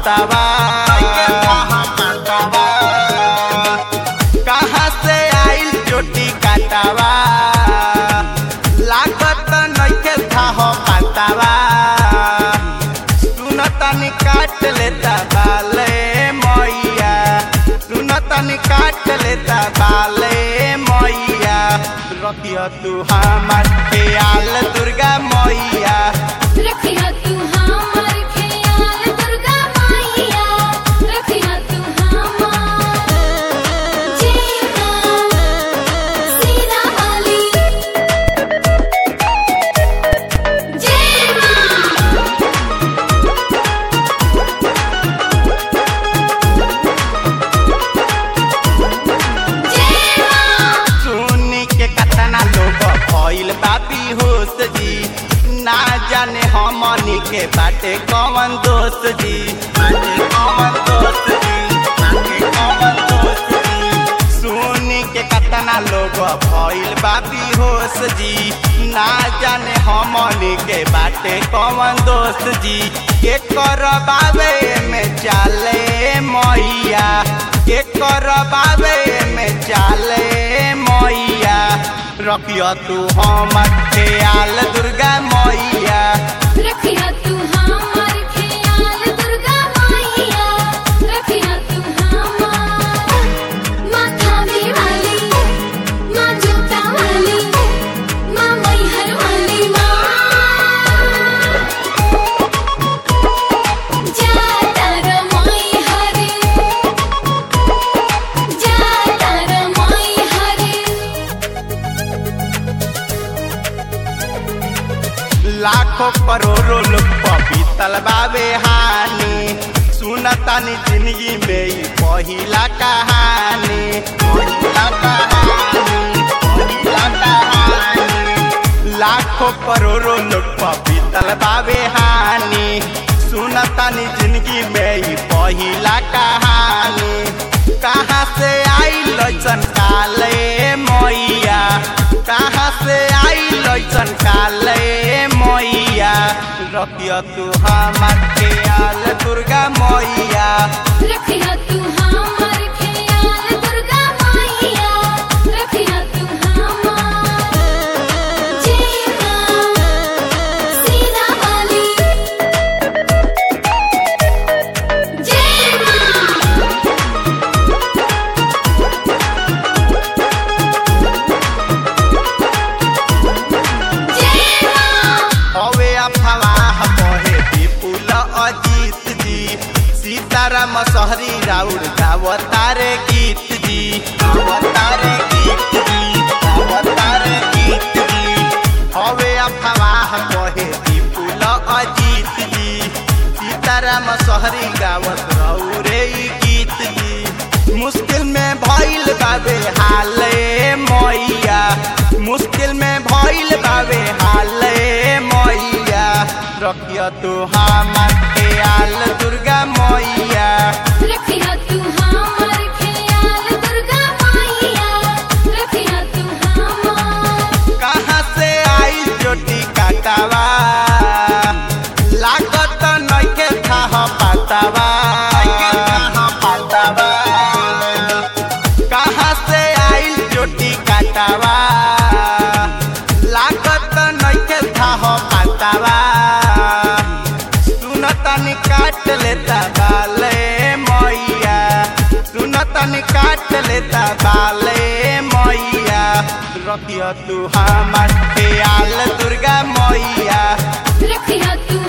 पातावा कहाँ से आइल चोटी काटावा लागत नइखे था पातावा सुन तनी काट लेता बाले मैया सुन तनी काट लेता बाले मैया रखियो तू हमार ख्याल दुर्गा मैया रखिया तू हमार ख्याल दुर्गा मैया रखिया तू हमार जीना सीना वाली जीना जीना सुनी के कतना लोग भइल बापी होश जी ना जाने हमनी के बाटे कौन दोस्त जी बाटे कौन दोस्त जी बाटे कौन दोस्त जी सुनी के कतना लोग भइल बापी होश जी ना जाने हमनी के बाटे कौन दोस्त जी के करबावे में चाले मैया के करबावे में चाले मैया रखियो तू हमर ख्याल दुर्गा मैया रखिया तू हमार ख्याल दुर्गा मैया रखिया तू हमार माँ थावे वाली माँ जोता वाली माँ मैहर वाली माँ जाता र मैहर जाता र मैहर लाखों करोड़ों लोग पपीतल बाबे हानि सुनतानी जिंदगी में ई पहिला कहानी पहिला कहानी पहिला कहानी लाखों करोड़ों लोग पपीतल बाबे हानि सुनतानी जिंदगी में ई पहिला कहानी कहाँ से आई लैसन काले मैया कहाँ से आई लैसन काले मैया रखियो तू हमार ख्याल दुर्गा मैया रखिया तू हमार ख्याल दुर्गा मैया रखिया तू हमार जीना सीना वाली जीना जीना हवे अफवाह कहे विपुल अजीत जी सीताराम सहरी राउर गावतारे गीत जी गावतारे गीत जी गावतारे गीत जी हवे अफवाह कहे विपुल अजीत जी सीताराम सहरी गावत रौरे ई गीत जी मुश्किल में भइल बाबे हाले मैया मुश्किल में भइल बाबे हाले मैया रखियो तू हमार ख्याल दुर्गा मैया रखिया तू हमार ख्याल दुर्गा मैया रखिया तू हमार कहाँ से आई चोटी काटावा लागत नइखे था पातावा पातावा कहाँ से आई चोटी काटावा लागत नइखे था पातावा सुन तनी काट लेता बाले मैया सुन तनी काट लेता बाले मैया रखियो तू हमार ख्याल दुर्गा मैया रखिया तू